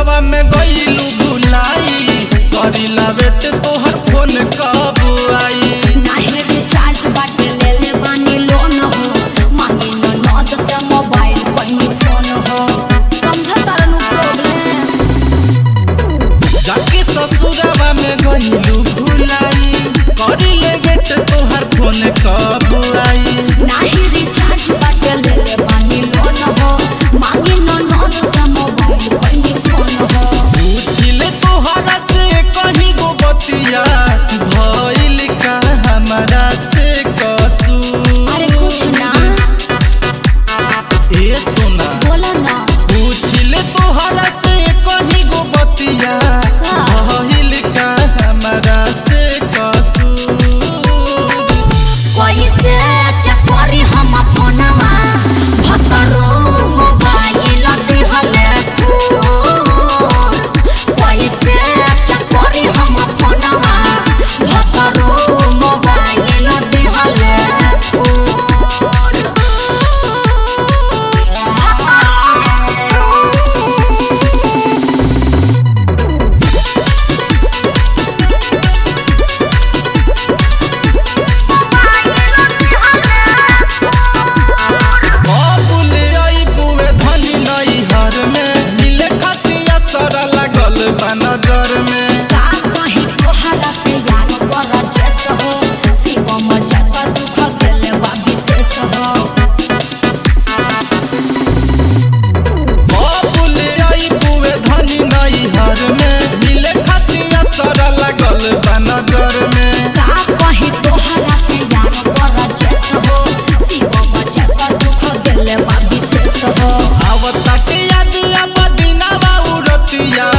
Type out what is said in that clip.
ससुरवा में गईलू भुलाई करीला बेट तोहर फोन कब आई नाही रिचार्ज बाटे ले ले बानी लोन हो मांगी न नद से मोबाइल कोई फोन हो समझ तारनु प्रॉब्लम जाके ससुरवा में गईलू भुलाई करीले बेट तोहर फोन कब आई नाही रिचार्ज बाटे ले ले बानी लोन हो मांगी न नद से मोबाइल कोई फोन हो पूछिले तोहरा से कहीं गो बतिया भइल का हमरा से कसूर अरे कुछ ना ए सोना बोला ना पूछिले तोहरा से कहीं गो बतिया का? भइल का हमरा से कसूर कैसे क्या करी हम फोनवा भतरो मोबाइल दिहले तोर कैसे क्या करी हम फोनवा भतरो मोबाइल दिहले बाबुले आई बुए धनी नई हर में मिले खतिया सरा लागल बा नजर में का कहीं तोहरा से यार बड़ा जैस हो शिवम जगह दुख गेले बा विशेष हो बाबुले आई बुए धनी नई हर में मिले खतिया सरा लागल बा नजर में का कहीं तोहरा से यार बड़ा जैस हो शिवम जगह दुख गेले बा विशेष हो आवता के याद अब दिनावा उरतिया